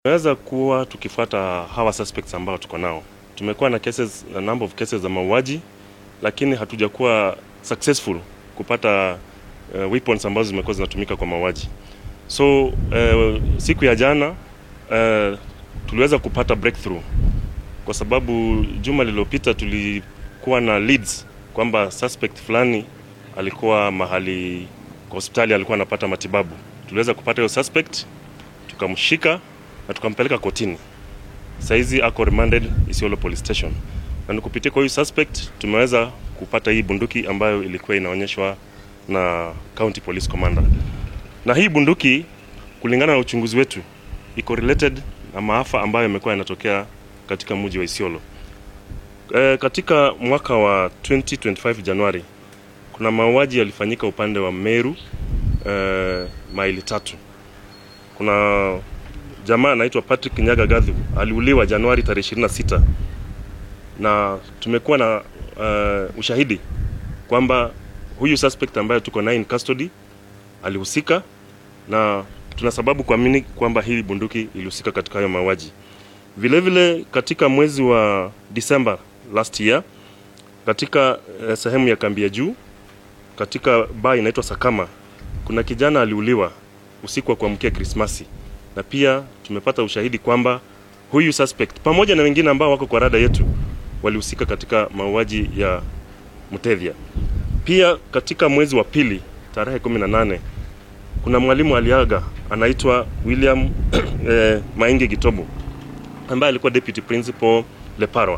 Tumeweza kuwa tukifuata hawa suspects ambao tuko nao. Tumekuwa na cases, a number of cases za mauaji, lakini hatujakuwa successful kupata uh, weapons ambazo zimekuwa zinatumika kwa mauaji. So uh, siku ya jana uh, tuliweza kupata breakthrough kwa sababu juma lililopita tulikuwa na leads kwamba suspect fulani alikuwa mahali kwa hospitali, alikuwa anapata matibabu. Tuliweza kupata hiyo suspect, tukamshika na tukampeleka kotini. Saizi ako remanded Isiolo Police Station, na ni kupitia kwa huyu suspect tumeweza kupata hii bunduki ambayo ilikuwa inaonyeshwa na County Police Commander. Na hii bunduki kulingana na uchunguzi wetu iko related na maafa ambayo yamekuwa yanatokea katika mji wa Isiolo. E, katika mwaka wa 2025 Januari kuna mauaji yalifanyika upande wa Meru e, maili tatu. Kuna jamaa anaitwa Patrick Nyaga Gathu aliuliwa Januari tarehe 26 na tumekuwa na uh, ushahidi kwamba huyu suspect ambaye tuko naye in custody alihusika na tuna sababu kuamini kwamba hii bunduki ilihusika katika hayo mauaji. Vile vile katika mwezi wa December last year katika uh, sehemu ya kambi ya juu katika baa inaitwa Sakama kuna kijana aliuliwa usiku wa kuamkia Krismasi, na pia tumepata ushahidi kwamba huyu suspect pamoja na wengine ambao wako kwa rada yetu walihusika katika mauaji ya Mutethia. Pia katika mwezi wa pili tarehe 18 kuna mwalimu aliaga anaitwa William eh, Maingi Gitobo ambaye alikuwa deputy principal Leparwa.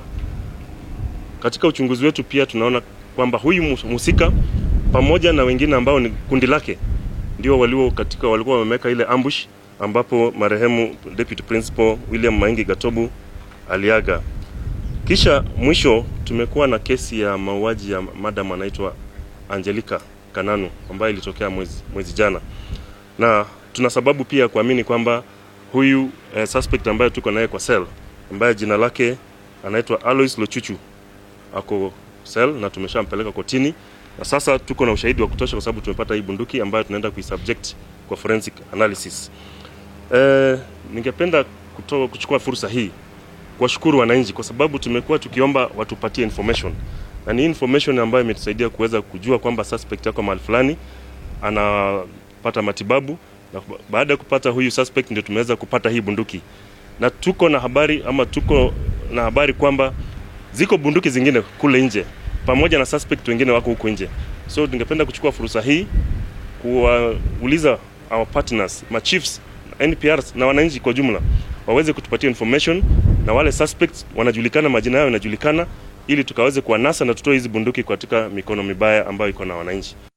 Katika uchunguzi wetu pia tunaona kwamba huyu mhusika pamoja na wengine ambao ni kundi lake ndio walio katika walikuwa wameweka ile ambush ambapo marehemu deputy principal William Maingi Gatobu aliaga. Kisha mwisho tumekuwa na kesi ya mauaji ya madam anaitwa Angelica Kananu ambayo ilitokea mwezi, mwezi jana, na tuna sababu pia kuamini kwamba huyu eh, suspect ambaye tuko naye kwa cell ambaye jina lake anaitwa Alois Lochuchu ako cell na tumeshampeleka kotini na sasa tuko na ushahidi wa kutosha kwa sababu tumepata hii bunduki ambayo tunaenda kuisubject kwa forensic analysis. Eh, ningependa kutoa kuchukua fursa hii kuwashukuru wananchi kwa sababu tumekuwa tukiomba watupatie information na ni information ambayo imetusaidia kuweza kujua kwamba suspect yako mahali fulani anapata matibabu, na baada ya kupata huyu suspect ndio tumeweza kupata hii bunduki, na tuko na habari ama tuko na habari kwamba ziko bunduki zingine kule nje pamoja na suspect wengine wako huko nje. So tungependa kuchukua fursa hii kuwauliza our partners, ma chiefs, NPRs na wananchi kwa jumla waweze kutupatia information na wale suspects wanajulikana, majina yao yanajulikana, ili tukaweze kuwanasa na tutoe hizi bunduki katika mikono mibaya ambayo iko na wananchi.